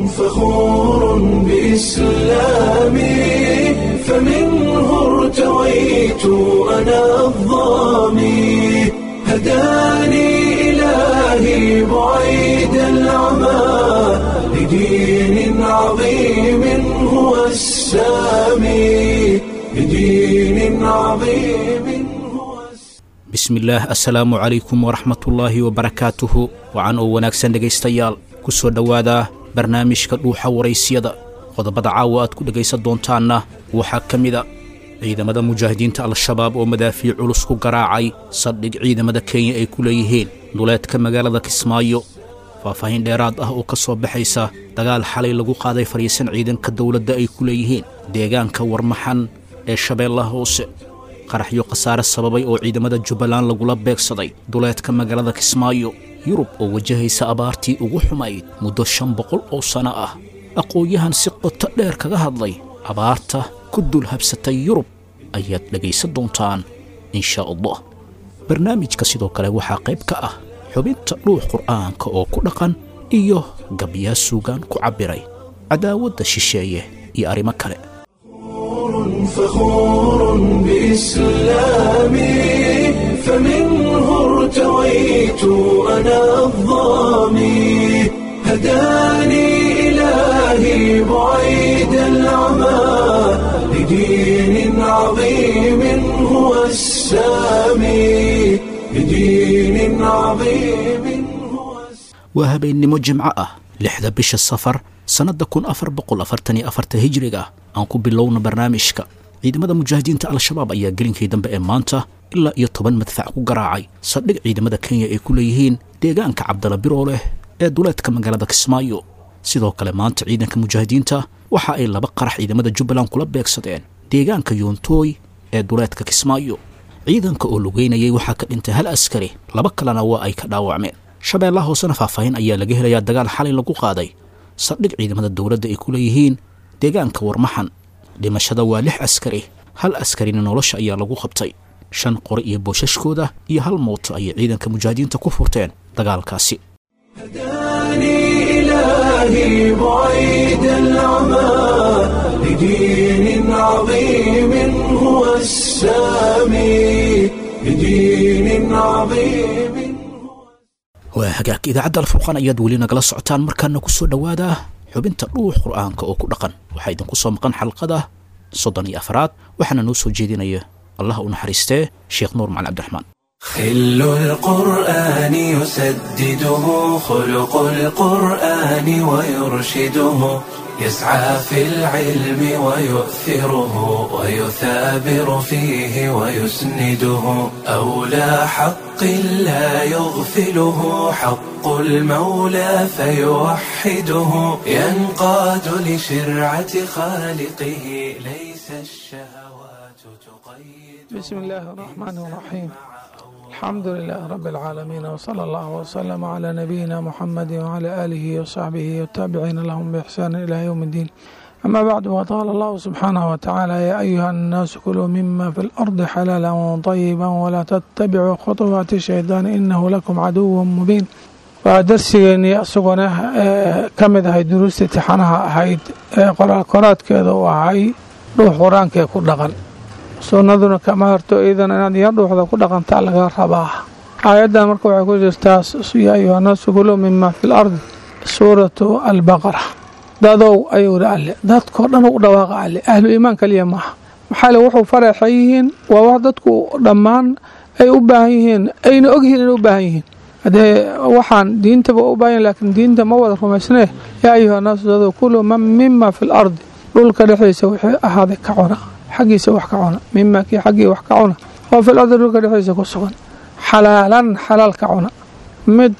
فخور بإسلامي فمنه ارتويت أنا الظامي هداني إلهي بعيد العمى لدين عظيم هو السامي لدين عظيم هو السامي bismillaah assalaamu calaykum waraxmatullaahi wabarakaatuhu wacan oo wanaagsan dhegaystayaal ku soo dhowaada barnaamijka dhuuxa waraysyada qodobada caawa aad ku dhegaysan doontaanna waxaa ka mida ciidamada mujaahidiinta al-shabaab oo madaafiic culus ku garaacay saldhig ciidamada kenya ay ku leeyihiin duleedka magaalada kismaayo faahfaahin dheeraad ah oo ka soo baxaysa dagaal xalay lagu qaaday fadhiisan ciidanka dowladda ay ku leeyihiin deegaanka warmaxan ee shabeellaha hoose qaraxyo khasaare sababay oo ciidamada jubbaland lagula beegsaday duleedka magaalada kismaayo yurub oo wajahaysa abaartii ugu xumayd muddo shan boqol oo sanno ah aqoon-yahan si qoto dheer kaga hadlay abaarta ku dul habsatay yurub ayaad dhegaysan doontaan inshaa allah barnaamijka sidoo kale waxaa qayb ka ah xubinta dhuux qur'aanka oo ku dhaqan iyo gabyaa suugaan ku cabbiray cadaawadda shisheeye iyo arrimo kale فخور بإسلامي فمنه ارتويت أنا الظامي هداني إلهي بعيد العمى لدين عظيم هو السامي لدين عظيم هو السامي waa habeennimo jimco ah lixda bisha safar sannadda kun afar boqol afartan iyo afarta hijriga aan ku bilowna barnaamijka ciidamada mujaahidiinta al-shabaab ayaa gelinkii dambe ee maanta ilaa iyo toban madfac ku garaacay saldhig ciidamada kenya ay ku leeyihiin deegaanka cabdala biroo leh ee duleedka magaalada kismaayo sidoo kale maanta ciidanka mujaahidiinta waxa ay laba qarax ciidamada jubbaland kula beegsadeen deegaanka yoontooy ee duleedka kismaayo ciidanka oo lugeynayay waxaa ka dhintay hal askari laba kalena waa ay ka dhaawacmeen shabeellaha hoosena faahfaahin ayaa laga helayaa dagaal xalay lagu qaaday saldhig ciidamada dowladda ay ku leeyihiin deegaanka warmaxan dhimashada waa lix askari hal askarina nolosha ayaa lagu qabtay shan qori iyo boosashkooda iyo hal mooto ayay ciidanka mujaahidiinta ku furteen dagaalkaasi هداني إلهي بعيد العمى لدين عظيم هو السامي لدين عظيم waa hagaag idaacadda alfurqaan ayaad weli nagala socotaan markaana ku soo dhowaada xubinta dhuux qur'aanka oo ku dhaqan waxaa idinku soo maqan xalqada soddon iyo afraad waxaana noo soo jeedinaya allah u naxariistee sheekh nuur macali cabdiraxmaan خل القرآن يسدده خلق القرآن ويرشده يسعى في العلم ويؤثره ويثابر فيه ويسنده أولى حق لا يغفله حق المولى فيوحده ينقاد لشرعة خالقه ليس الشهوات تقيد بسم الله الرحمن الرحيم الحمد لله رب العالمين وصلى الله وسلم على نبينا محمد وعلى آله وصحبه والتابعين لهم بإحسان إلى يوم الدين أما بعد وقال الله سبحانه وتعالى يا أيها الناس كلوا مما في الأرض حلالا طيبا ولا تتبعوا خطوات الشيطان إنه لكم عدو مبين ودرسigeenii isaguna ka mid ahayd duruusta tixanaha ahayd ee qoraal koraadkeeda u ahay dhuux qur-aankee ku dhaqan sunnaduna kama harto iidan inaad iyo dhuuxda ku dhaqantaa laga rabaa aayaddan marka waxay ku jirtaa yaa ayuhanaasu kuluu mima fi lardi suuratu albaqara dadow ayuu ihi alle dadkoo dhan u dhawaaqa alle ahlu iimaan kaliya maaha maxaa le wuxuu faraxan yihiin waa wax dadku dhammaan ay u baahan yihiin ayna ogyihiin inay u baahan yihiin haddee waxaan diintaba u baahan laakiin diinta ma wada rumaysnee yaa ayuhanaasu dadow kuluu mima fi lardi dhulka dhexdiisa wixii ahaaday ka cuna xaggiisa wax ka cuna mima kii xaggii wax ka cuna oo fil ardi dhulka dhexdiisa ku sugan xalaalan xalaal ka cuna mid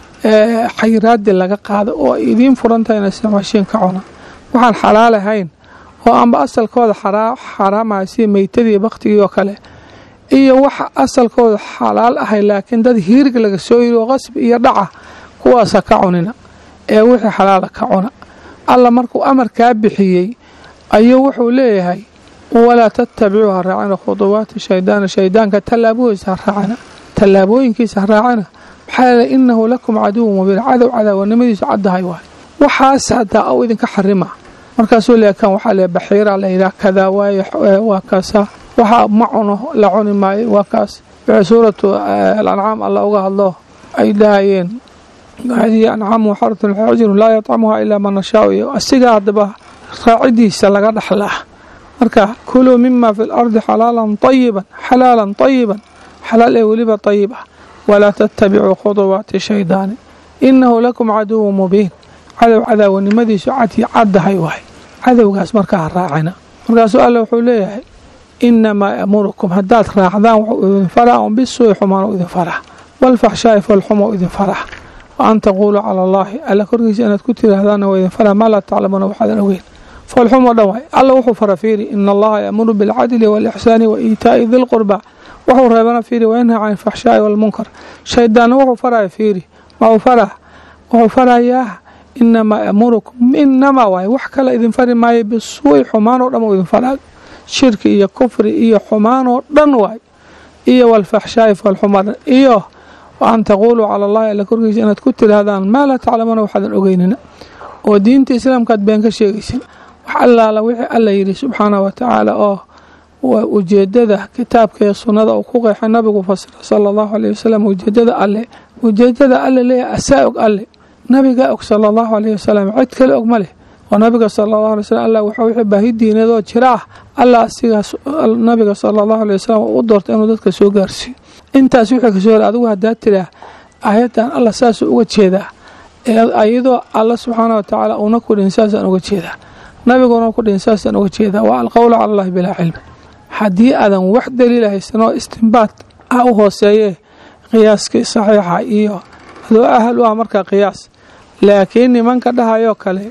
xayiraadi laga qaada oo ay idiin furantahayna isticmaashiin ka cuna waxaan xalaal ahayn oo amba asalkooda xaraamaya sida meytadii baktigii oo kale iyo waxa asalkooda xalaal ahay laakiin dad hiirig laga soo yiri oo qasbi iyo dhaca kuwaasa ka cunina ee wixii xalaala ka cuna alla markuu amarkaa bixiyey ayuu wuxuu leeyahay walaa tattabicuu ha raacina khuduwaati shaydaana shaydaanka tallaaboohiisa ha raacina tallaabooyinkiisa ha raacina maxaa yeele inahu lakum caduwu mubiin cadow cadaawanimadiisu caddahay waay waxaas hadaa au idinka xarima markaasuu le kan waxaa le baxiira la yidhaha kadaa waaye waa kaasa waxa ma cuno la cuni maayo waa kaas wixii suuratu alancaam alla uga hadlo ay dhahayeen hadihi ancaamu xaratun xujru laa yatcamuha ilaa man nashaau iyo asiga haddaba raacidiisa laga dhaxlaa marka kuluu mima fi lardi xalaalan ayiban xalaalan ayiban xalaal ee weliba ayib ah walaa tattabicuu khuduwaati shaydaani inahu lakum caduwu mubiin cadow cadaawanimadiisu cadii caddahay waay cadowgaas markaa ha raacina markaasuu alle wuxuu leeyahay inamaa yamurukum haddaad raacdaan wuxuu idin faraa un bisuui xumaan idin faraa walfaxshaa'i falxumo idin faraa wa an taquuluu cala allaahi alla korkiisa inaad ku tiraahdaanna waa idin faraa maa laa taclamuuna waxaadan ogeyn falxumo dhan waay alla wuxuu fara fiiri ina allaha yaamuru bilcadli waalixsaani wa iitaa'i dilqurba wuxuu reebana fiiri wayanhaa can alfaxshaa'i waalmunkar shaydaanna wuxuu faraya fiiri ma uu faraa wuxuu farayaa inamaa yamurukum inamaa waay wax kale idin fari maayo bisuui xumaanoo dhan uu idin faraa shirki iyo kufri iyo xumaanoo dhan waay iyo walfaxshaa'i falxumadan iyo wa an taquuluu cala allahi alla korkiisa inaad ku tiraahdaan maa laa taclamuuna waxaadan ogeynina oo diinta islaamkaad been ka sheegaysin wax allaala wixii alla yidhi subxaanah wa tacaala oo ujeedada kitaabka iyo sunnada uu ku qeexay nabigu fasira sala allahu aleyh wasalam ujeedada alle ujeedada alle leeyahay asaa og alle nabigaa og sala allahu aleyh wasalam cid kale og ma leh oo nabiga sala allahu alay wasalam allah waxa wixii baahi diineedoo jira ah allah asigaas nabiga sala allahu aley wasalam u doortay inuu dadka soo gaarsiiyo intaas wixii kasoo hor adigu haddaa tiraa aayaddan allah saasuu uga jeedaa iyadoo alla subxaana wa tacaala uuna ku dhihin saasaan uga jeedaa nabiguna ku dhihin saasaan uga jeedaa waa alqowlu cala allahi bilaa cilmi haddii aadan wax daliila haysanoo istimbaad ah u hooseeyee qiyaaskii saxiixa iyo adoo ahal u ah markaa qiyaas laakiin nimanka dhahayoo kale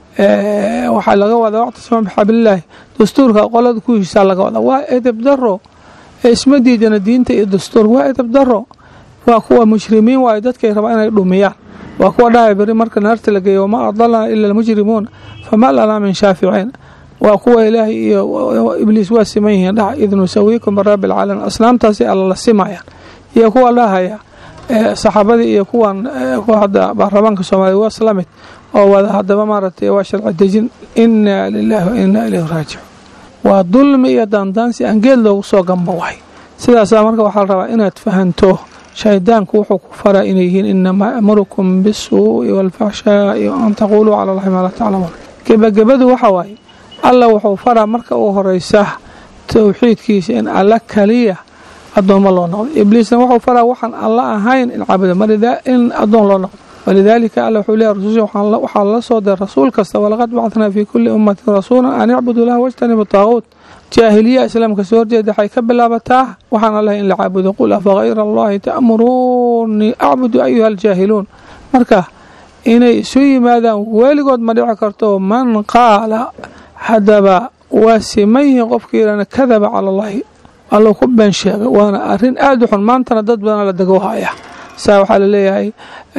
waxaa laga wadaa waqtisama bixablilaahi dastuurka qolada ku heshiisaa laga wadaa waa edeb daro isma diidana diinta iyo dastuur waa edeb daro waa kuwa mushrimiin waayo dadkay rabaa inay dhumiyaan waa kuwa dhahaya beri marka naarta la geeyo wamaa adalana ila almujrimuun fama lanaa min shaaficiin waa kuwa ilaahay iyo ibliis waa siman yihiin dhaha id nusawiikum birabbi alcaalamiin asnaamtaasay alla la simayaan iyo kuwa dhahaya saxaabadii iyo kuwan hadda baarlamaanka soomaaliya waa isla mid oo wada haddaba maaragtay waa sharci dejin inaa lilaahi wa inaa ilayhi raajicuun waa dulmi iyo daandaansi aan geed loogu soo gamba wahay sidaasaa marka waxaa la rabaa inaad fahanto shaydaanku wuxuu ku faraa inay yihiin inamaa amurukum bisuu'i waalfaxshaa'i an taquuluu cala allahi maa laa taclamuun gebagabadu waxa waaye alla wuxuu faraa marka uu horeysa towxiidkiisa in alla kaliya addoommo loo noqdo ibliisna wuxuu faraa waxaan alla ahayn in caabudo in addoon loo noqdo walidaalika alla wuxuu leeyahy rasusha waxaa la soo diray rasuul kasta walaqad bacatnaa fii kulli ummatin rasuulan an icbudu laha wajtanibu taaquut jaahiliya islaamka soo horjeeda waxay ka bilaabataa waxaan allahay in la caabudo qul afa hayra allahi ta'muruunii acbudu ayuha aljaahiluun marka inay isu yimaadaan weligood ma dhici karto man qaala haddaba waa siman yihiin qofka yidhahna kadaba cala allahi allou ku been sheegay waana arrin aada u xun maantana dad badana la dego haya saa waxaa laleeyahay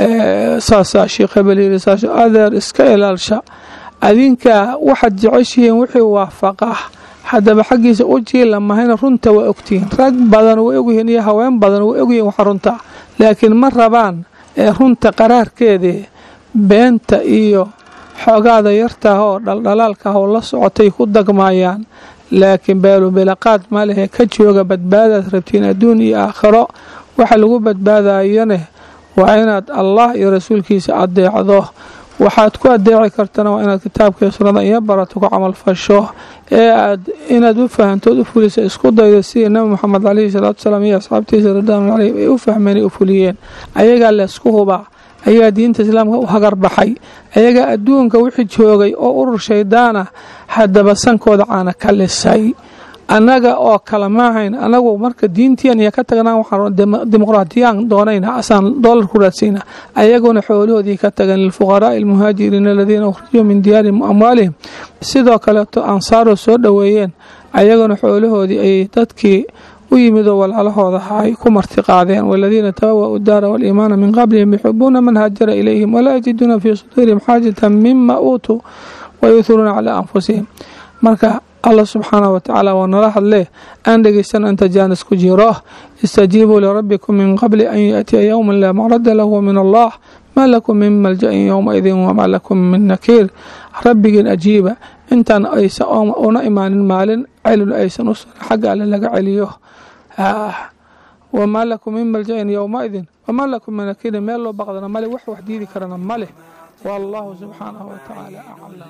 saasaa sheekh hebel yiri saas adeer iska ilaalsha adinka waxaad jeceshihiin wixii waafaqa haddaba xaggiisa u jiila mahayna runta waa ogtihiin rag badan way ogyihiin iyo haween badan way ogyihiin waxa runta laakiin ma rabaan runta qaraarkeedii beenta iyo xoogaada yartaah oo dhaldhalaalkaah oo la socotay ku dagmaayaan laakiin beelubilaqaad ma lehe ka jooga badbaadaad rabtiin adduun iyo aakhiro waxa lagu badbaadayone waa inaad allah iyo rasuulkiisa adeecdo waxaad ku adeeci kartana waa inaad kitaabka iyo sunnada iyo barato ku camal fasho ee aad inaad u fahantood u fulisa isku daydo sidii nabi moxamed caleyhi salaatu salaam iyo asxaabtiisa ridwaanu caleyhim ay u fahmeen ay u fuliyeen ayagaa laysku hubaa ayagaa diinta islaamka u hagar baxay ayagaa adduunka wixii joogay oo urur shaydaana haddaba sankooda caana ka lisay annaga oo kale maahayn anagu marka diintiyan iyo ka tagnaan waxaan dimuqraatiyaan doonayna asaan doolar ku raadsayna ayaguna xoolahoodii ka tagan lilfuqaraa'i almuhaajiriina aladiina ukhrijuu min diyaarihim amwaalihim sidoo kaleeto ansaaroo soo dhoweeyeen ayaguna xoolahoodii ay dadkii u yimidoo walaalahooda ay ku marti qaadeen waladiina tabawa'u daara waaliimaana min qablihim yuxibuuna man haajara ilayhim walaa yajiduuna fii suduurihim xaajatan mima uutuu wayuhiruuna calaa anfusihim marka allah subxaanah wa tacaala waa nala hadlee aan dhegeysano inta jaanis ku jiro istajiibuu lirabbikum min qabli an yaatiya yowman laa macrada lahu min allah maa lakum min malja-in yowmaidin wamaa lakum min nakiir rabbigiin ajiiba intaan aysa una imaanin maalin celin aysan u xagga alle laga celiyo wamaa lakum min malja-in yowmaidin wamaa lakum min nakiirin meel loo baqdana male wax wax diidi karana male والله سبحانه وتعالى أعلم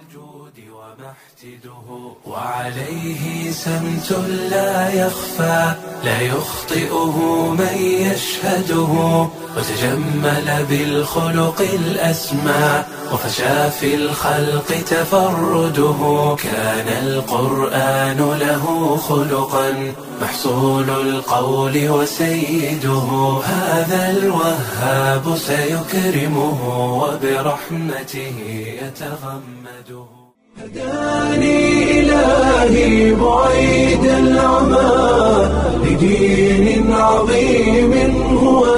وعليه سمت لا يخفى لا يخطئه من يشهده وتجمل بالخلق الأسمى وفشى في الخلق تفرده كان القرآن له خلقا محصول القول وسيده هذا الوهاب سيكرمه وبرحمته يتغمده هداني إلهي بعيد العمى لدين عظيم هو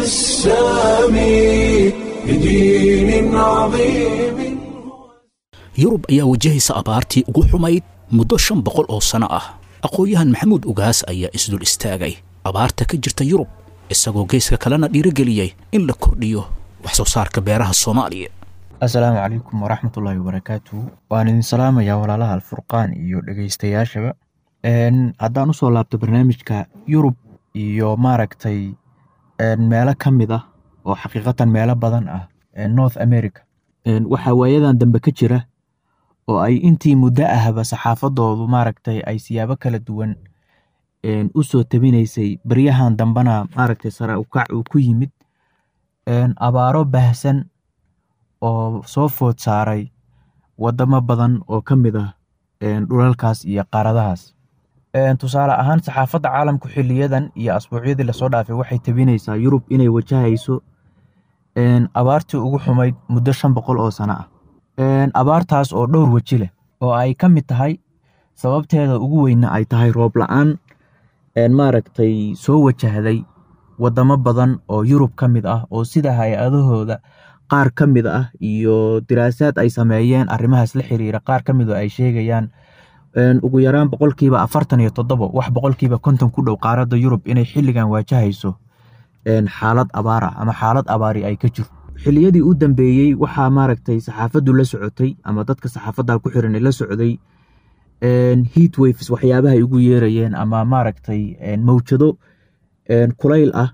السامي لدين عظيم yurub ayaa wajahaysa abaartii ugu xumayd muddo shan boqol oo sano ah aqoon-yahan maxamuud ugaas ayaa isdul istaagay abaarta ka jirta yurub isagoo geeska kalena dhiirigeliyey in la kordhiyo wax soo saarka beeraha soomaaliya assalaamu calaykum waraxmatullaahi wabarakaatuhu waan idin salaamayaa walaalaha alfurqaan iyo dhegeystayaashaba haddaan usoo laabto barnaamijka yurub iyo maaragtay meelo ka mid ah oo xaqiiqatan meelo badan ah north america waxaa waayadan dambe ka jira oo ay intii muddo ahba saxaafadoodu maaragtay ay siyaabo kala duwan u soo tabinaysay baryahan dambena maaragtay sare ukac uu ku yimid abaaro baahsan oo soo food saaray wadamo badan oo ka mid ah dhulalkaas iyo qaaradahaas tusaale ahaan saxaafadda caalamku xiliyadan iyo asbuucyadii lasoo dhaafay waxay tabinaysaa yurub inay wajahayso abaartii ugu xumayd muddo shan boqol oo sano ah abaartaas oo dhowr weji leh oo ay ka mid tahay sababteeda ugu weyna ay tahay roob la-aan maaragtay soo wajahday wadamo badan oo yurub ka mid ah oo sida hay-adahooda qaar ka mid ah iyo diraasaad ay sameeyeen arrimahaas la xiriira qaar ka mid oo ay sheegayaan ugu yaraan boqolkiiba afartan iyo toddobo wax boqolkiiba konton ku dhow qaaradda yurub inay xilligan waajahayso xaalad abaar ah ama xaalad abaari ay ka jirto xiliyadii u dambeeyey waxaa maaragtay saxaafaddu la socotay ama dadka saxaafadda ku xiran la socday heat waves waxyaabahay ugu yeerayeen ama maaragtay mawjado kulayl ah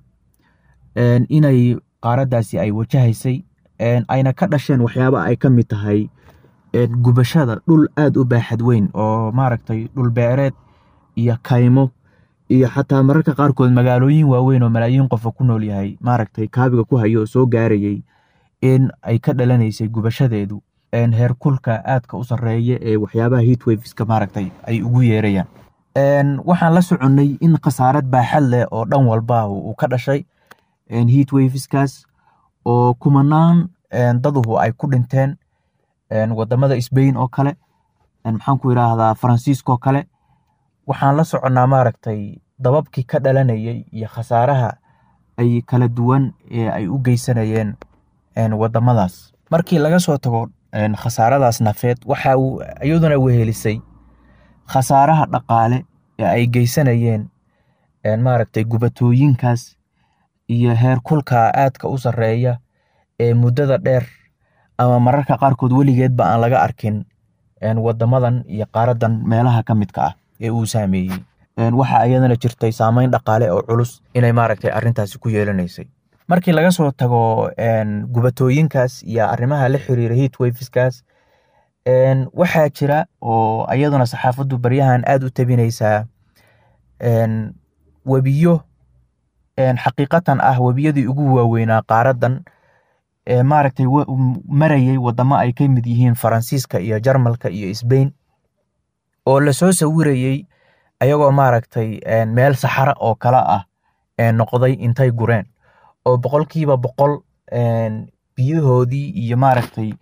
inay qaaraddaasi ay wajahaysay ayna ka dhasheen waxyaaba ay ka mid tahay gubashada dhul aad u baaxad weyn oo maaragtay dhul beereed iyo kaymo iyo xataa mararka qaarkood magaalooyin waaweyn oo malaayiin qofa ku nool yahay maaragtay kaabiga ku hayo oo soo gaarayay in ay ka dhalanaysay gubashadeedu heerkulka aadka u sarreeya ee waxyaabaha heat waveska maaragtay ay ugu yeerayaan waxaan la soconnay in khasaarad baaxad leh oo dhan walba uu ka dhashay heat waveskaas oo kumanaan daduhu ay ku dhinteen wadamada sbain oo kale maxaan ku yidhaahdaa faransiisko kale waxaan la soconnaa maaragtay dababkii ka dhalanayay iyo khasaaraha ay kala duwan ee ay u geysanayeen wadamadaas markii laga soo tago khasaaradaas nafeed waxa uu iyaduna wehelisay khasaaraha dhaqaale ee ay geysanayeen maaragtay gubatooyinkaas iyo heerkulka aadka u sarreeya ee muddada dheer ama mararka qaarkood weligeedba aan laga arkin wadamadan iyo qaaradan meelaha ka midka ah ee uu saameeyey waxa iyadana jirtay saameyn dhaqaale oo culus inay maaragtay arrintaasi ku yeelanaysay markii laga soo tago gubatooyinkaas iyo arrimaha la xiriira heat waveskaas waxaa jira oo iyaduna saxaafaddu baryahan aad u tabinaysaa webiyo xaqiiqatan ah webiyadii ugu waaweynaa qaaradan maaragtay marayay wadamo ay ka mid yihiin faransiiska iyo jarmalka iyo sbain oo lasoo sawirayey ayagoo maaragtay meel saxara oo kale ah noqday intay gureen oo boqolkiiba boqol biyahoodii iyo maaragtay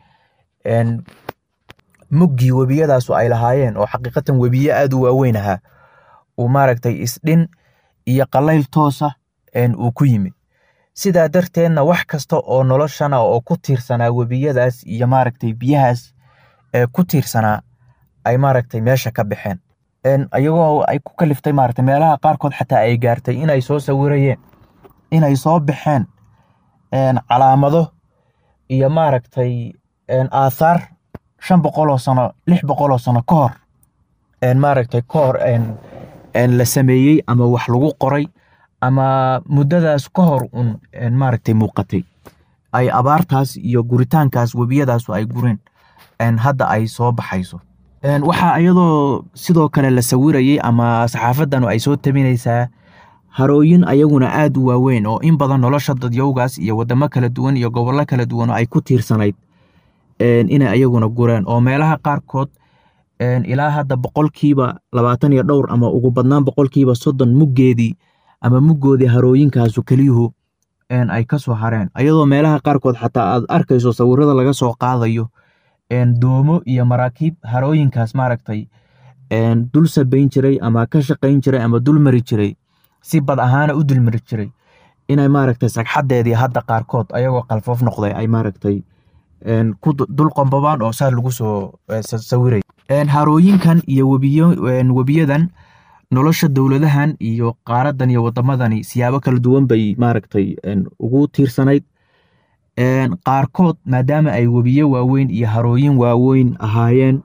muggii webiyadaasu ay lahaayeen oo xaqiiqatan webiye aad u waaweyn ahaa uu maaragtay isdhin iyo qalayl toosa uu ku yimid sidaa darteedna wax kasta oo noloshana oo ku tiirsanaa webiyadaas iyo maaragtay biyahaas ee ku tiirsanaa ay maaragtay meesha ka baxeen ayagoo ay ku kaliftay maaragtay meelaha qaarkood xataa ay gaartay inay soo sawirayeen inay soo baxeen calaamado iyo maaragtay aathaar shan boqoloo sano lix boqoloo sano ka hor maaragtay ka hor la sameeyey ama wax lagu qoray ama muddadaas ka hor un maaragtay muuqatay ay abaartaas iyo guritaankaas webiyadaas ay gureen hadda ay soo baxayso waxaa iyadoo sidoo kale la sawirayay ama saxaafadan ay soo tabinaysaa harooyin ayaguna aad u waaweyn oo in badan nolosha dadyowgaas iyo wadamo kala duwan iyo gobollo kala duwan ay ku tiirsanayd inay ayaguna gureen oo meelaha qaarkood ilaa hadda boqolkiiba labaatan iyo dhowr ama ugu badnaan boqolkiiba soddon muggeedii ama muggoodii harooyinkaasu keliyuhu ay ka soo hareen ayadoo meelaha qaarkood xataa aad arkayso sawirada laga soo qaadayo doomo iyo maraakiib harooyinkaas maaragtay dul sabayn jiray ama ka shaqayn jiray ama dul mari jiray si bad ahaana u dulmari jiray inay maaragtay sagxadeedii hadda qaarkood ayagoo qalfoof noqday ay maaragtay ku dul qombobaan oo saa lagu soo sawiray harooyinkan iyo webiyadan nolosha dowladahan iyo qaaradan iyo wadamadani siyaabo kala duwan bay maaragtay ugu tiirsanayd qaarkood maadaama ay webiyo waaweyn iyo harooyin waaweyn ahaayeen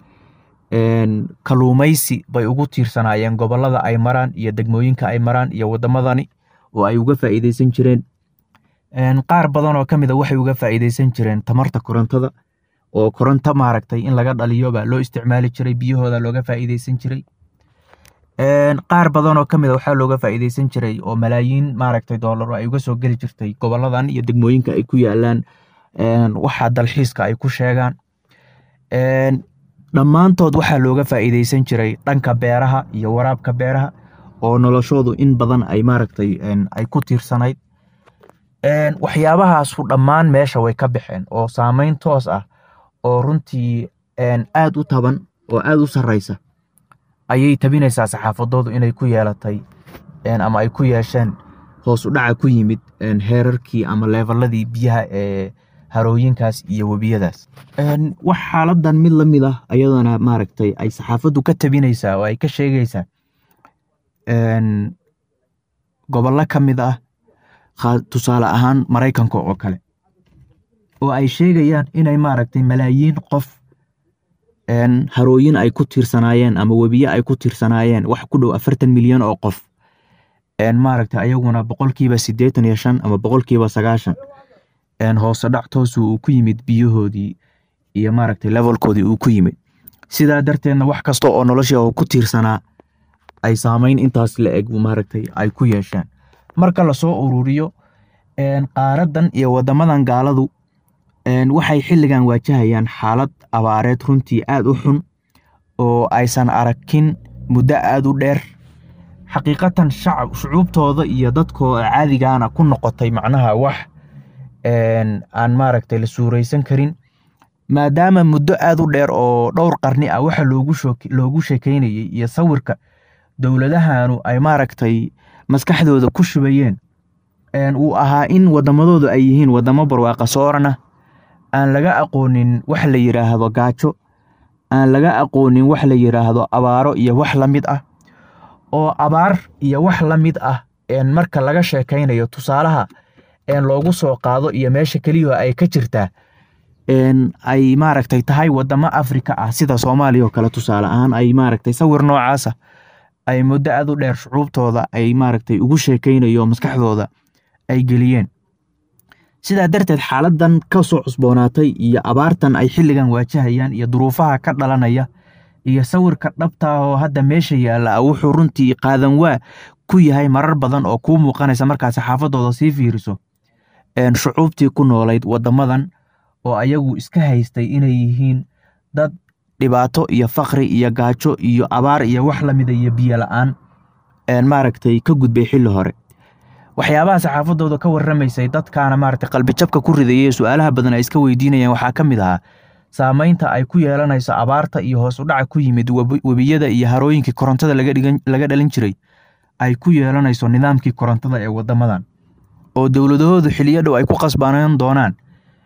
kaluumaysi bay ugu tiirsanaayeen gobolada ay maraan iyo degmooyinka ay maraan iyo wadamadani oo ay uga faa'iideysan jireen qaar badan oo ka mid a waxay uga faa'iideysan jireen tamarta korontada oo koronto maaragtay in laga dhaliyoba loo isticmaali jiray biyahooda looga faa'iideysan jiray qaar badan oo ka mid a waxaa looga faa'iideysan jiray oo malaayiin maaragtay doolaro ay uga soo geli jirtay goboladan iyo degmooyinka ay ku yaalaan waxa dalxiiska ay ku sheegaan dhammaantood waxaa looga faa'iideysan jiray dhanka beeraha iyo waraabka beeraha oo noloshoodu in badan ay maaragtay ay ku tiirsanayd waxyaabahaasu dhammaan meesha way ka baxeen oo saameyn toos ah oo runtii aad u taban oo aad u sarreysa ayay tabinaysaa saxaafadoodu inay ku yeelatay ama ay ku yeesheen hoos u dhaca ku yimid heerarkii ama leefaladii biyaha ee harooyinkaas iyo webiyadaas wax xaaladan mid la mid ah ayadana maaragtay ay saxaafaddu ka tabinaysaa oo ay ka sheegaysaa gobollo ka mid ah tusaale ahaan maraykanka oo kale oo ay sheegayaan inay maaragtay malaayiin qof harooyin ay ku tiirsanaayeen ama webiye ay ku tiirsanaayeen wax ku dhow afartan milyan oo qof maaragtay ayaguna boqolkiiba siddeetan iyo shan ama boqolkiiba sagaashan hoose dhac toosu uu ku yimid biyahoodii iyo maaragtay levelkoodii uu ku yimid sidaa darteedna wax kasta oo noloshii oo ku tiirsanaa ay saameyn intaas la eg maaragtay ay ku yeesheen marka lasoo ururiyo qaaradan iyo wadamadan gaaladu waxay xilligan waajahayaan xaalad abaareed runtii aad u xun oo aysan arakin muddo aad u dheer xaqiiqatan shucuubtooda iyo dadkooda caadigaana ku noqotay macnaha wax aan maaragtay la suuraysan karin maadaama muddo aad u dheer oo dhowr qarni ah waxa loogu sheekeynayay iyo sawirka dowladahanu ay maaragtay maskaxdooda ku shubayeen uu ahaa in wadamadoodu ay yihiin wadamo barwaaqa soorana aan laga aqoonin wax la yidhaahdo gaajo aan laga aqoonin wax la yidhaahdo abaaro iyo wax la mid ah oo abaar iyo wax la mid ah marka laga sheekaynayo tusaalaha loogu soo qaado iyo meesha keliya ay ka jirtaa ay maaragtay tahay wadamo afrika ah sida soomaaliya oo kale tusaale ahaan ay maaragtay sawir noocaasa ay muddo aad u dheer shucuubtooda ay maaragtay ugu sheekaynayo maskaxdooda ay geliyeen sidaa darteed xaaladan ka soo cusboonaatay iyo abaartan ay xilligan waajahayaan iyo duruufaha ka dhalanaya iyo sawirka dhabta oo hadda meesha yaalla wuxuu runtii qaadan waa ku yahay marar badan oo kuu muuqanaysa markaa saxaafadooda sii fiiriso shucuubtii ku noolayd wadamadan oo ayagu iska haystay inay yihiin dad dhibaato iyo fakri iyo gaajo iyo abaar iyo wax lamida iyo biyo la-aan maaragtay ka gudbay xilli hore waxyaabaha saxaafadooda ka warramaysay dadkaana maaragtay qalbijabka ku ridayay su-aalaha badan ay iska weydiinayaan waxaa ka mid ahaa saameynta ay ku yeelanayso abaarta iyo hoos u dhaca ku yimid webiyada iyo harooyinkii korontada laga dhalin jiray ay ku yeelanayso nidaamkii korontada ee wadamadan oo dowladahoodu xiliyo dhow ay ku qasbanaan doonaan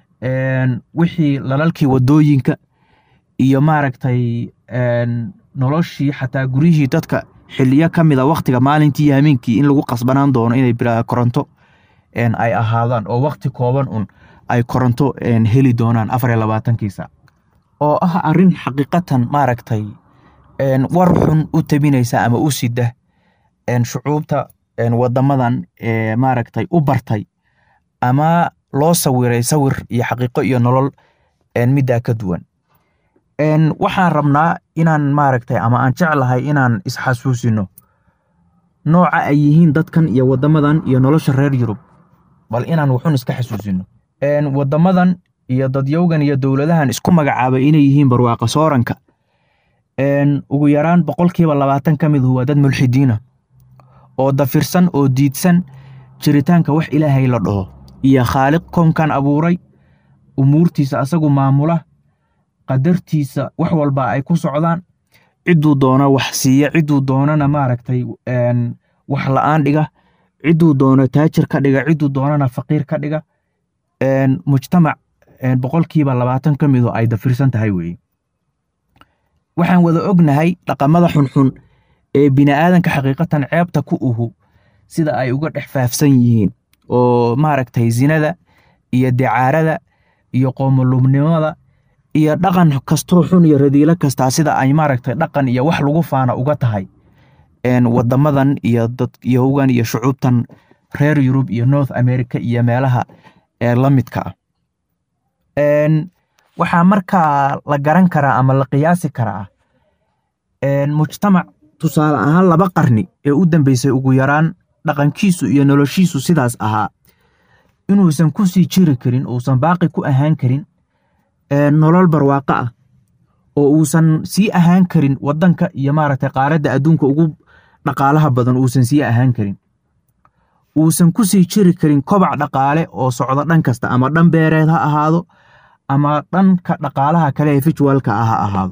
wixii lalalkii wadooyinka iyo maaragtay noloshii xataa guryihii dadka xiliyo ka mid a waktiga maalintii iyo hameenkii in lagu qasbanaan doono inay bilaa koronto ay ahaadaan oo wakti kooban un ay koronto heli doonaan afar iyo labaatankii saac oo ah arrin xaqiiqatan maaragtay war xun u tabinaysa ama u sida shucuubta wadamadan maaragtay u bartay ama loo sawiray sawir iyo xaqiiqo iyo nolol middaa ka duwan waxaan rabnaa inaan maaragtay ama aan jeclahay inaan isxasuusino nooca ay yihiin dadkan iyo wadamadan iyo nolosha reer yurub bal inaan wuxun iska xasuusino wadamadan iyo dadyowgan iyo dowladahan isku magacaabay inay yihiin barwaaqa sooranka ugu yaraan boqolkiiba labaatan ka mid waa dad mulxidiina oo dafirsan oo diidsan jiritaanka wax ilaahay la dhaho iyo khaaliq koonkan abuuray umuurtiisa asagu maamula qadartiisa wax walba ay ku socdaan cidduu doona wax siiya cidduu doonana maaragtay wax la'aan dhiga cidduu doono taajir ka dhiga cidduu doonana faqiir ka dhiga mujtamac boqolkiiba labaatan ka midu ay dafirsan tahay weeye waxaan wada ognahay dhaqamada xunxun ee bini'aadanka xaqiiqatan ceebta ku uhu sida ay uga dhex faafsan yihiin oo maaragtay zinada iyo dicaarada iyo qoomolubnimada iyo dhaqan kastoo xun iyo radiilo kastaa sida ay maaragtay dhaqan iyo wax lagu faana uga tahay wadamadan iyo dadyogan iyo shucuubtan reer yurub iyo north america iyo meelaha la midka ah waxaa markaa la garan karaa ama la qiyaasi karaa mujtamac tusaale ahaan laba qarni ee u dambeysay ugu yaraan dhaqankiisu iyo noloshiisu sidaas ahaa inuusan ku sii jiri karin uusan baaqi ku ahaan karin nolol barwaaqo ah oo uusan sii ahaan karin wadanka iyo maaragtay qaaradda adduunka ugu dhaqaalaha badan uusan sii ahaan karin uusan ku sii jiri karin kobac dhaqaale oo socdo dhan kasta ama dhan beereed ha ahaado ama dhanka dhaqaalaha kale ee fijwalka ah ha ahaado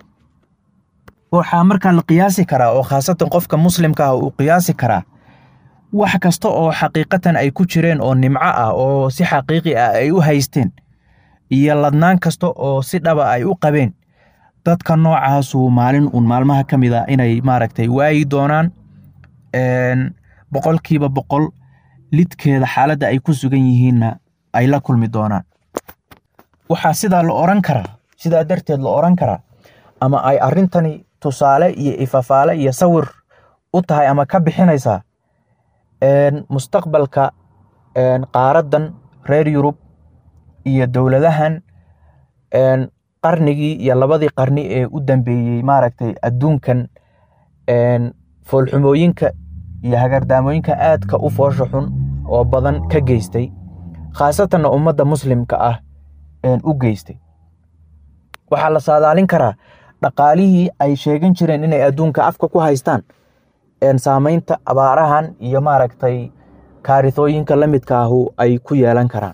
waxaa markaa la qiyaasi karaa oo khaasatan qofka muslimka ah uu qiyaasi karaa wax kasta oo xaqiiqatan ay ku jireen oo nimco ah oo si xaqiiqi ah ay u haysteen iyo ladnaan kasta oo si dhaba ay u qabeen dadka noocaasuu maalin uun maalmaha ka mid a inay maaragtay waayi doonaan boqolkiiba boqol lidkeeda xaaladda ay ku sugan yihiinna ay la kulmi doonaan waxaa sidaa la oran karaa sidaa darteed la oran karaa ama ay arrintani tusaale iyo ifafaale iyo sawir u tahay ama ka bixinaysaa mustaqbalka qaaraddan reer yurub iyo dowladahan qarnigii iyo labadii qarni ee u dambeeyey maaragtay adduunkan foolxumooyinka iyo hagardaamooyinka aadka u foosha xun oo badan ka geystay khaasatanna ummadda muslimka ah u geystay waxaa la saadaalin karaa dhaqaalihii ay sheegan jireen inay adduunka afka ku haystaan saamaynta abaarahan iyo maaragtay kaarithooyinka la midka ahu ay ku yeelan karaan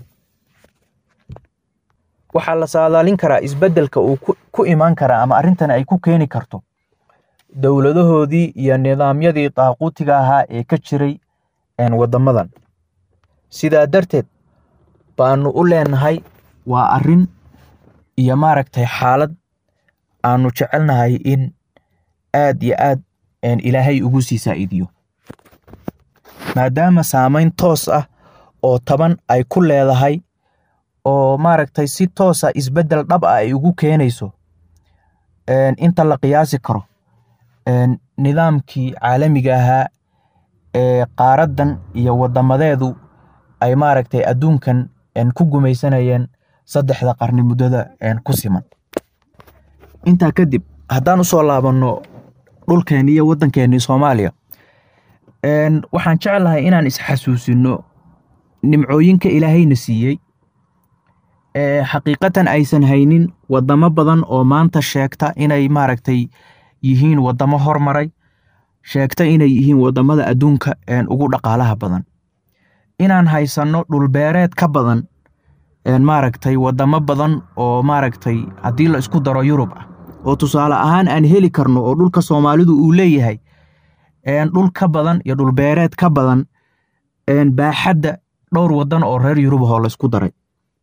waxaa la saadaalin karaa isbeddelka uu ku imaan karaa ama arrintan ay ku keeni karto dowladahoodii iyo nidaamyadii daaquutiga ahaa ee ka jiray waddamadan sidaa darteed baanu u leenahay waa arrin iyo maaragtay xaalad aanu jecelnahay in aad iyo aad ilaahay ugu sii saa'idiyo maadaama saamayn toos ah oo taban ay ku leedahay oo maaragtay si toosa isbeddel dhab ah ay ugu keenayso inta la qiyaasi karo nidaamkii caalamiga ahaa ee qaaraddan iyo waddamadeedu ay maaragtay adduunkan ku gumaysanayeen saddexda qarni muddada ku siman intaa kadib haddaan usoo laabanno dhulkeenni iyo waddankeennii soomaaliya waxaan jeclahay inaan isxasuusino nimcooyinka ilaahayna siiyey xaqiiqatan aysan haynin waddamo badan oo maanta sheegta inay maaragtay yihiin waddamo hormaray sheegta inay yihiin waddamada adduunka ugu dhaqaalaha badan inaan haysanno dhulbeereed ka badan maaragtay waddamo badan oo maaragtay haddii la isku daro yurub ah oo tusaale ahaan aan heli karno oo dhulka soomaalidu uu leeyahay dhul ka badan iyo dhulbeereed ka badan baaxadda dhowr waddan oo reer yurub ahoo la isku daray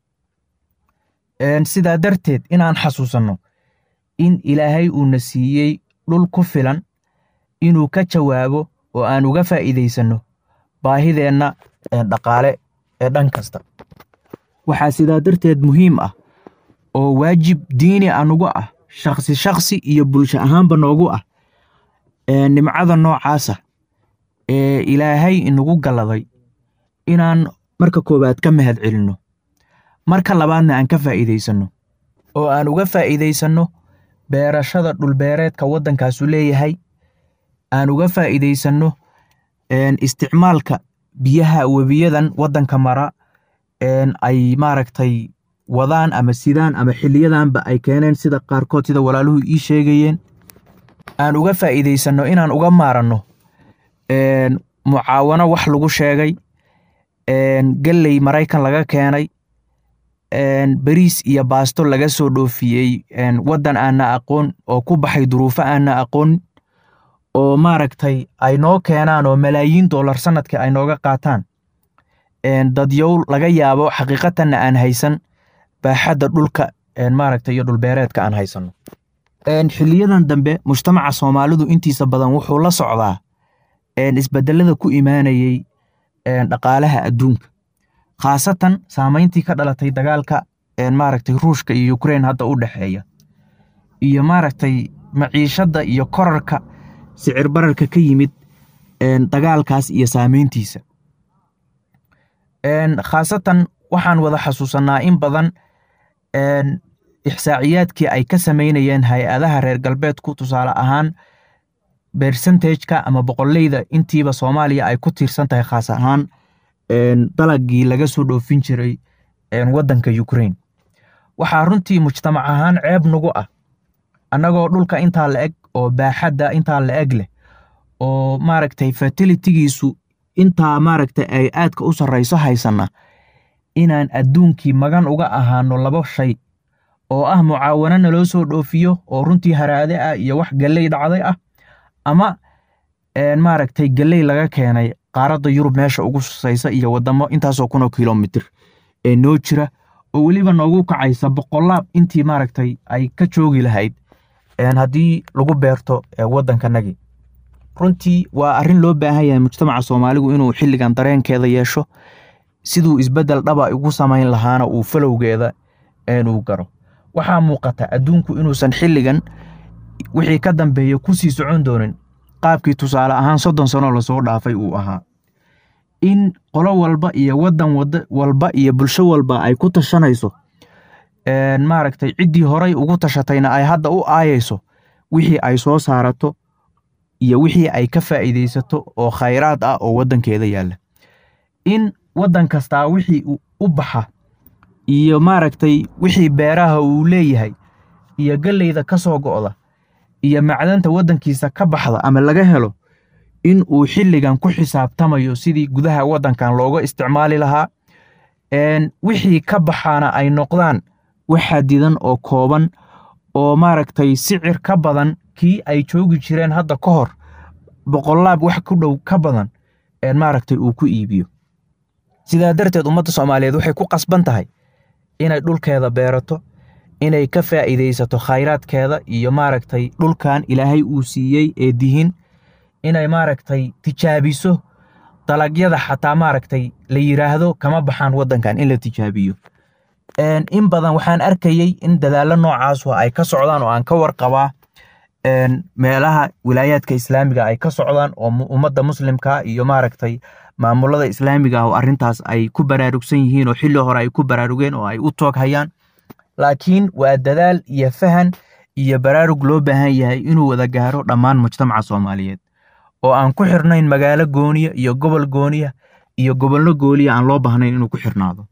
sidaa darteed inaan xasuusanno in ilaahay uuna siiyey dhul ku filan inuu ka jawaabo oo aan uga faa'iidaysanno baahideenna dhaqaale ee dhan kasta waxaa sidaa darteed muhiim ah oo waajib diini anugu ah shakhsi shakhsi iyo bulsho ahaanba noogu ah nimcada noocaasa ee ilaahay inagu galladay inaan marka koowaad ka mahad celinno marka labaadna aan ka faa'iidaysanno oo aan uga faa'iidaysanno beerashada dhulbeereedka waddankaasu leeyahay aan uga faa'iidaysanno isticmaalka biyaha webiyadan waddanka mara ay maaragtay wadaan ama sidaan ama xiliyadanba ay keeneen sida qaarkood sida walaaluhu ii sheegayeen aan uga faa'iidaysanno inaan uga maaranno mucaawano wax lagu sheegay gelley maraykan laga keenay beriis iyo baasto laga soo dhoofiyey waddan aanna aqoon oo ku baxay duruufo aanna aqoon oo maaragtay ay noo keenaan oo malaayiin dollar sanadkii ay nooga qaataan dadyow laga yaabo xaqiiqatanna aan haysan baaxadda dhulka maaragtay iyo dhulbeereedka aan haysanno xiliyadan dambe mujtamaca soomaalidu intiisa badan wuxuu la socdaa isbedelada ku imaanayey dhaqaalaha adduunka khaasatan saamayntii ka dhalatay dagaalka maaragtay ruushka iyo ukrein hadda u dhexeeya iyo maaragtay maciishadda iyo korarka sicir bararka ka yimid dagaalkaas iyo saamayntiisa khaasatan waxaan wada xasuusanaa in badan ixsaaciyaadkii ay ka samaynayeen hay-adaha reer galbeedku tusaale ahaan bersentageka ama boqoleyda intiiba soomaaliya ay ku tiirsan tahay khaas ahaan dalagii laga soo dhoofin jiray waddanka ukrain waxaa runtii mujtamac ahaan ceeb nagu ah annagoo dhulka intaa la eg oo baaxadda intaa la eg leh oo maaragtay fertilitigiisu intaa maaragtay ay aadka u sarrayso haysanna inaan adduunkii magan uga ahaano laba shay oo ah mucaawano naloo soo dhoofiyo oo runtii haraade ah iyo wax galley dhacday ah ama maaragtay galley laga keenay qaaradda yurub meesha ugu susaysa iyo waddamo intaasoo kunoo kilomitir ee noo jira oo weliba noogu kacaysa boqolaab intii maaragtay ay ka joogi lahayd haddii lagu beerto waddankanagii runtii waa arrin loo baahan yahay mujtamaca soomaaligu inuu xilligan dareenkeeda yeesho siduu isbeddel dhaba ugu samayn lahaana uu falowgeeda uu garo waxaa muuqata adduunku inuusan xilligan wixii ka dambeeya ku sii socon doonin qaabkii tusaale ahaan soddon sanoo lasoo dhaafay uu ahaa in qolo walba iyo waddan wad walba iyo bulsho walba ay ku tashanayso maaragtay ciddii horay ugu tashatayna ay hadda u aayayso wixii ay soo saarato iyo wixii ay ka faa'iidaysato oo khayraad ah oo waddankeeda yaalla in waddan kastaa wixii u baxa iyo maaragtay wixii beeraha uu leeyahay iyo galleyda ka soo go'da iyo macdanta waddankiisa ka baxda ama laga helo in uu xilligan ku xisaabtamayo sidii gudaha waddankan looga isticmaali lahaa wixii ka baxaana ay noqdaan wax xadidan oo kooban oo maaragtay sicir ka badan kii ay joogi jireen hadda ka hor boqolaab wax ku dhow ka badan maaragtay uu ku iibiyo sidaa darteed ummadda soomaaliyeed waxay ku qasban tahay inay dhulkeeda beerato inay ka faa'iidaysato khayraadkeeda iyo maaragtay dhulkan ilaahay uu siiyey ee dihin inay maaragtay tijaabiso dalagyada xataa maaragtay la yiraahdo kama baxaan waddankan in la tijaabiyo in badan waxaan arkayey in dadaallo noocaas ay ka socdaan oo aan ka warqabaa meelaha wilaayaadka islaamiga ay ka socdaan oo ummadda muslimka iyo maaragtay maamulada islaamiga ah oo arrintaas ay ku baraarugsan yihiin oo xilli hore ay ku baraarugeen oo ay u toog hayaan laakiin waa dadaal iyo fahan iyo baraarug loo baahan yahay inuu wada gaaro dhammaan mujtamaca soomaaliyeed oo aan ku xirnayn magaalo gooniya iyo gobol gooniya iyo gobollo gooniya aan loo baahnayn inuu ku xirnaado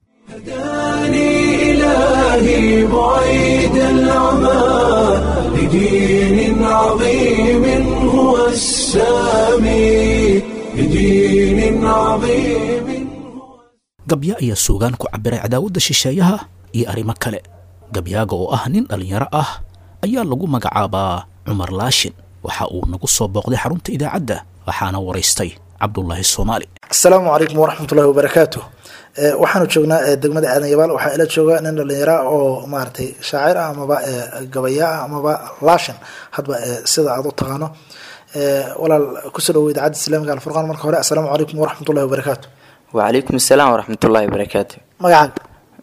إلهي بعيد العمى لدين عظيم هو السامي لدين عظيم gabya ayaa suugaan ku cabbiray cadaawadda shisheeyaha iyo arrimo kale gabyaaga oo ah nin dhallinyaro ah ayaa lagu magacaabaa cumar laashin waxa uu nagu soo booqday xarunta idaacadda waxaana waraystay cabdulaahi soomaali asalaamu calaykum waraxmatullahi wabarakaatu waxaanu joognaa degmada aadan yabaal waxaa ila jooga nin dhalinyara oo maaragtay shaacir ah amaba gabaya ah amaba laashin hadba sida aad u taqaano walaal kusoo dhawo idaacadda islaamiga alfurqaan marka hore assalaamu calaykum waraxmatullahi wabarakaatu wacalaykum asalaam waraxmatullaahi wabarakaatu magacaaga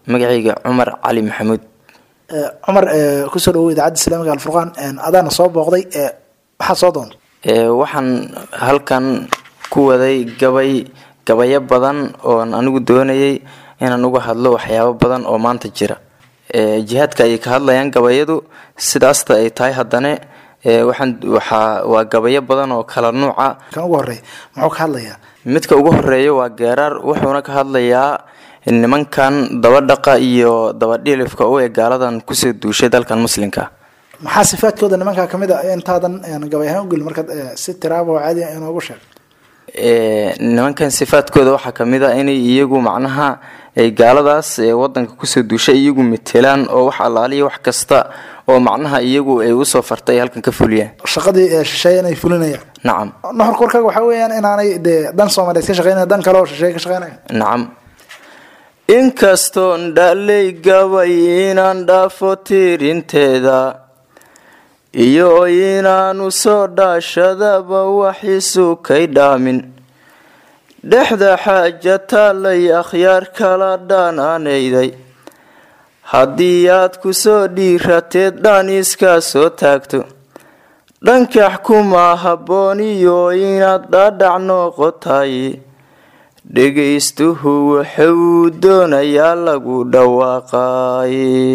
magacayga cumar cali maxamuud Eh, cumar eh, kusoo dhawow idaacadda islaamiga alfurqaan En, adaana soo booqday eh, maxaad soo doontay Ee, waxaan halkan ku waday gabay gabayo badan oon anigu doonayay inaan uga hadlo waxyaabo badan oo maanta jira Ee, jihaadka ayay ka hadlayaan gabayadu sidaasta ay tahay haddana ee, waxaan waxaa waa gabayo badan oo kala nuuca kan ugu horey muxuu ka hadlayaa midka ugu horeeya waa geeraar wuxuuna ka hadlayaa nimankan dabadhaqa iyo dabadhilifka u ee gaaladan kusoo duushay dalkan muslimka maxaa sifaadkooda nimankaa kamid a intaadan en, gabay ahaan ugeli markaad eh, si tiraaba oo caadi ah inoogu sheeg Ee, nimankan sifaadkooda waxaa kamid a inay iyagu macnaha ay gaaladaas ee wadanka kusoo duushay iyagu metelaan oo wax allaaliya wax kasta oo macnaha iyagu ay usoo fartay ay halkan ka fuliyaan shaqadii eh, shisheeye inay fulinayaan nacam nuxurka warkaaga waxaa weeyaan inaanay dee dan soomaaliyeed ka shaqeynaya dan kale oo shisheeye ka shaqeynaya nacam inkastoon dhalay gabay inaan dhaafo tiirinteeda iyo inaanu soo dhaashadaba waxiisu kay dhaamin dhexda xaaja taalay akhyaar kala dhaanaanayday haddii aad ku soo dhiirateed dhan iska soo taagto dhankax kuma habboon iyo inaad dhaadhac noqotay dhegaystuhu wuxuu doonayaa lagu dhawaaqay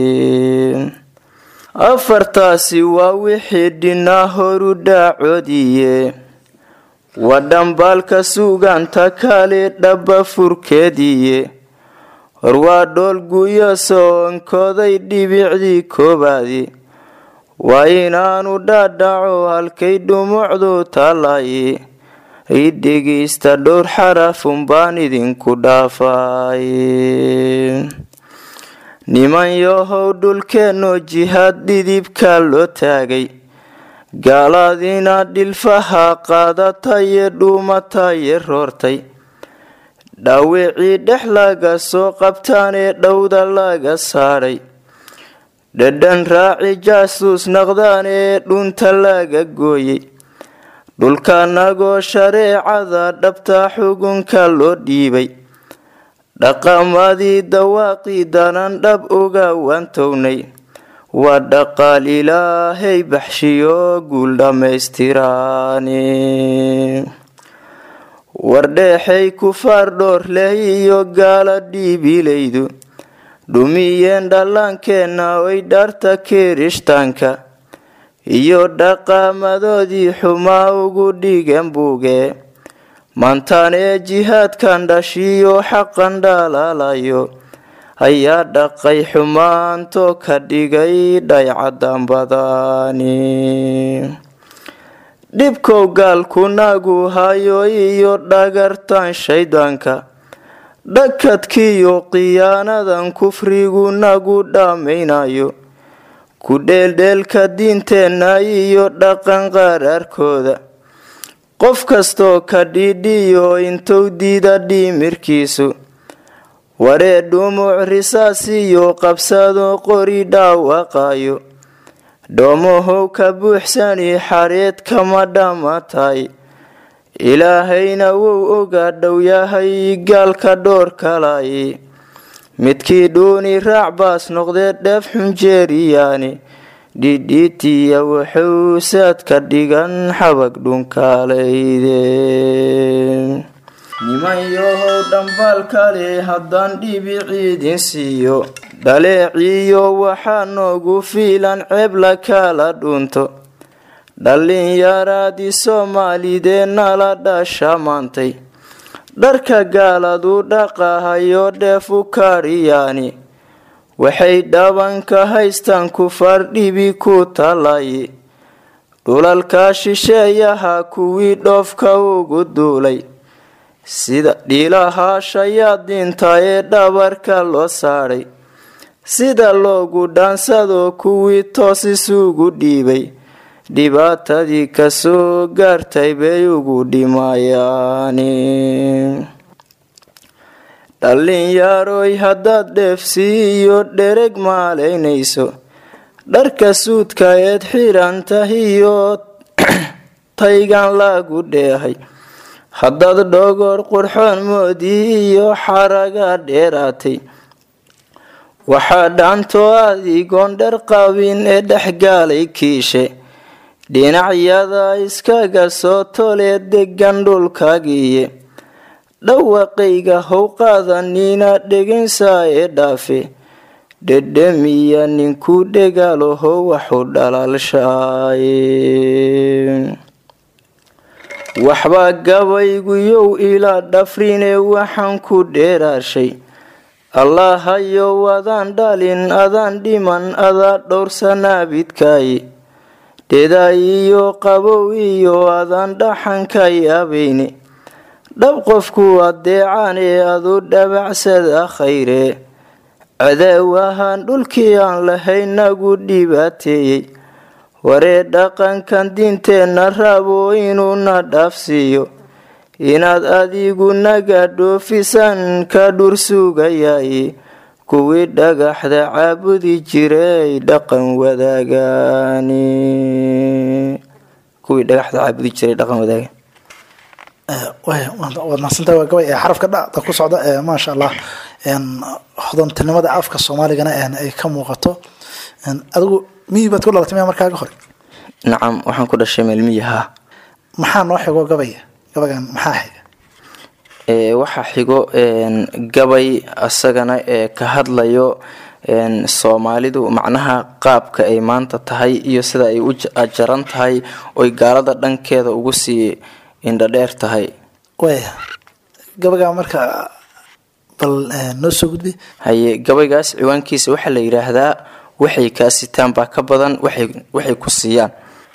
afartaasi waa wixii dhinaa horu dhaacoodiye waa dhambaalka suuganta kale dhaba furkeediye hor waa dhool guyo soonkooday dhibicdii koobaadi waa inaanu dhaadhaco halkay dhumucdu taallay i dhegaysta dhowr xarafun baan idinku dhaafay niman yahow dhulkeennoo jihaad dhidibka loo taagay gaalaadina dhilfaha qaadataye dhuumataye roortay dhaawicii dhex laga soo qabtaan ee dhowda laga saadhay dhadhan raaci jaasuus naqdaan ee dhunta laga gooyey dhulkanagoo shareecada dhabta xugunka loo dhiibay dhaqamadii dawaaqii danan dhab uga waantownay waa dhaqaal ilaahay baxshiyo guul dhammaystiraani wardheexay kufaar dhoor leh iyo gaala dhiibilaydu dhumiyeen dhallaankeenna oy dharta kirishtaanka iyo dhaqaamadoodii xumaa ugu dhigan buuge maantaan ee jihaadkan dhashiyo xaqan dhalaalayo ayaa dhaqay xumaanto ka dhigay dhaycadan badani dhibkow gaalku nagu hayo iyo dhagartan shaydaanka dhakadkiiyo khiyaanadan kufrigu nagu dhammaynayo ku dheeldheelka diinteenna iyo dhaqan qaraarkooda qof kastoo ka dhidhiyo intuu diida dhimirkiisu waree dhumuc risaasiyo qabsado qori dhaawaqayo dhoomahow ka buuxsani xareed kama dhammatay ilaahayna wou ogaa dhow yahay gaalka dhoor kalay midkii dhuuni raac baas noqdee dheef xunjeeriyaani dhidhiitiya wuxuu saad ka dhigan xabag dhunkaalayde niman yahow dhambaal kale haddaan dhibiciidin siiyo dhaleeciyo waxaa noogu fiilan ceeb la kala dhunto dhallinyaraadii soomaalidee nala dhasha maantay dharka gaaladu dhaqahayo dheefu kaadhiyaani waxay dhabanka haystaan kufaar dhibi ku talay dhulalka shisheeyaha kuwii dhoofka ugu duulay sida dhiilaha shayaadiinta ee dhabarka loo saadhay sida loogu dhaansado kuwii toos isugu dhiibay dhibaatadii kasoo gaartay bay ugu dhimayaani dhallinyaaroy haddaad dheefsi iyo dhereg maalaynayso dharka suudka eed xiran tahiyo taygan lagu dheehay haddaad dhogor qurxoon moodii iyo xaraga dheeraatay waxaa dhaantoo adigoon dhar qabin ee dhexgaalay kiishe dhinacyada iskaga soo tolee degan dhulkaagiiye dhawaqayga how qaadanina dheginsaa ee dhaafe dhedhemiya ninkuu dhegaalaho waxu dhalaalshaaye waxbaa gabayguyow ilaa dhafrine waxaan ku dheeraashay allahayow adaan dhalin adaan dhiman adaa dhowrsanaabidkaaye dhedaay iyo qabow iyo adaan dhaxanka yaabayne dhab qofku adeecaan ee adu dhabacsada khayre cadaaw ahaan dhulkii aan lahayn nagu dhibaateeyey waree dhaqankan diinteenna rabo inuuna dhaafsiiyo inaad adigu naga dhoofisaan ka dhur sugayaye kuwii dhagaxda caabudi jiray dhaqan wadaagaani kuwii dhagaxda caabudi jiray dhaqan wadaagan waad mahadsantahay waa gabay ee xarafka dhacda ku socda ee maasha allah hodontinimada afka soomaaligana ay ka muuqato adigu miyi baad ku dhalatay miya markaaga hore nacam waxaan ku dhashay meelmiyaha maxaa noo xigo gabaya gabagan maxaa xiga waxaa xigo gabay asagana ee ka hadlayo soomaalidu macnaha qaabka ay maanta tahay iyo sida ay u jaran tahay oy gaalada dhankeeda ugu sii indhadheer tahay waya gabagaa marka bal noo soo gudbi haye gabaygaas ciwaankiisa waxaa la yidhaahdaa waxay kaa sitaan baa ka badan waxay ku siiyaan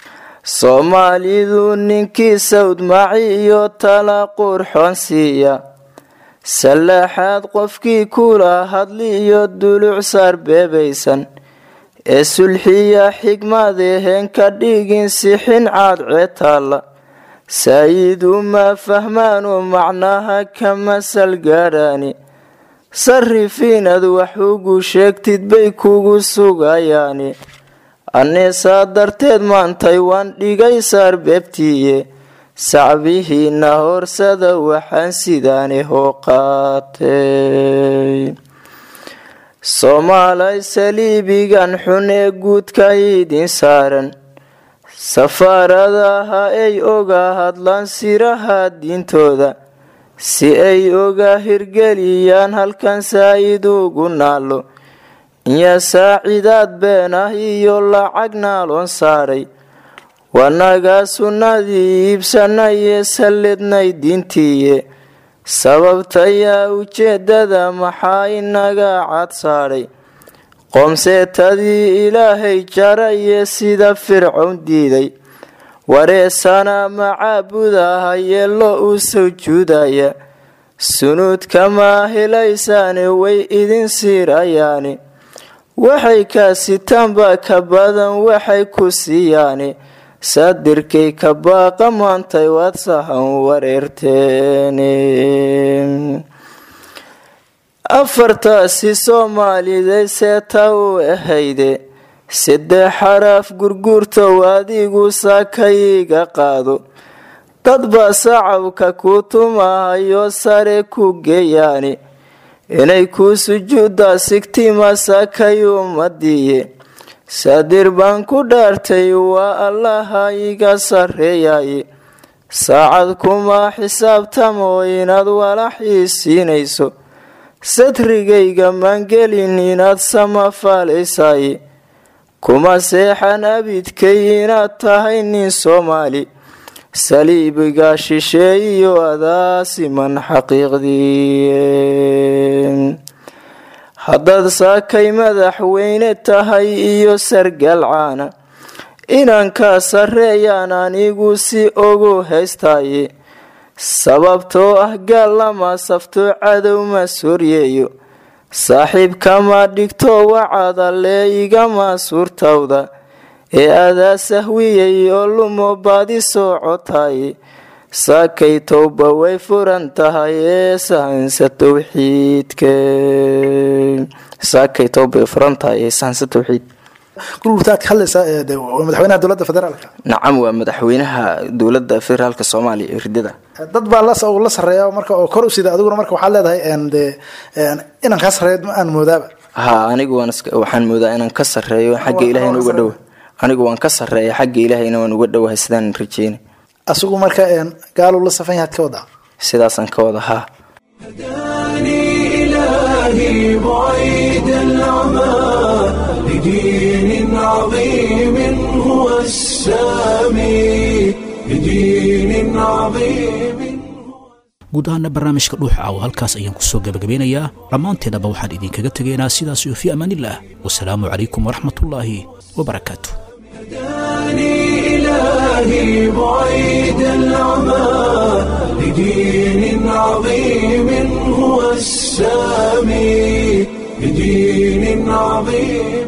soomaalidu ninkii sawdmaaci iyo tala qurxoon siiya sallaaxaad qofkii kula hadli iyo duluc saar beebaysan ee sulxiya xigmadeheen ka dhigin sixin caad ceetaalla saayidu ma fahmaanu macnaha ka masal gaadhaani sarrif inaad wax ugu sheegtid bay kugu sugayaani annisaa darteed maantay waan dhigay saar beebtiiye sacbihiina horsada waxaan sidaani hoo qaatay soomaalay saliibigan xun ee guudka idin saaran safaaradaha ay oga hadlaan siraha diintooda si ay oga hirgeliyaan halkan saa'id ugu naalo iyo saacidaad been ah iyo lacag naaloon saaray wanagaa sunnadii iibsanayee sallednay diintiiye sababtayaa ujeeddada maxaa inaga cad saadhay qoomseetadii ilaahay jarayee sida fircown diiday wareesana macaabudaha yeello u sujuudaya sunuudkamaa helaysaane way idin siirayaani waxay kaa sitaanba ka badan waxay ku siiyaani saadirkay ka baaqa maantay waad sahan wareerteene afartaasi soomaaliday seeta u ahayde saddex xaraaf gurguurtow adigu saakayga qaado dadba sacabka ku tumahayo sare ku geeyaani inay kuu sujuudda sigtima saakay ummadiiye saadir baan ku dhaartay waa allaha iga sarreeyaye saacad kuma xisaabtamo inaad walaxii siinayso sadrigayga maangelin inaad samafaalaysaye kuma seexan abidkay inaad tahay nin soomaali saliibiga shisheeyiyo adaasiman xaqiiqdii haddaad saakay madaxweyne tahay iyo sargal caana inankaa sarreeyaan anigu si ogu haystaye sababtoo ah gaal lama safto cadow ma soryeeyo saaxiibkama dhigto wacadalee igama suurtawda ee adaa sahwiyay oo lumo baadi soocotaye saakay towba way furan tahay ee sahansa towxiidka saakay towba way furan tahay ee sahansa towxiid gurgurtaad ka hadlaysaa ee de waa madaxweynaha dowladda federaalka nacam waa madaxweynaha dowladda federaalka soomaaliya ee ridada dad baa la la sarreeya marka oo kor u sida adiguna marka waxaad leedahay de inaan kaa sarreeya ma aan moodaaba haa anigu waan iska waxaan moodaa inaan ka sarreeyo xagga ilaahayna uga dhowa anigu waan ka sarreeya xagga ilaahayna waan uga dhowahay sidaan rajeynay asigu marka een, gaaluu la safan yahaad ka wadaa sidaasaan ka wada haa هداني إلهي بعيد العمى لدين عظيم هو السامي لدين عظيم guud ahaana barnaamijka dhuuxa caawa halkaas ayaan ku soo gebagabeynayaa dhammaanteennaba waxaan idinkaga tegaynaa sidaas iyo fii amaanillaah wasalaamu calaykum waraxmatullaahi wabarakaatu هداني إلهي بعيد العمى لدين عظيم هو السامي لدين عظيم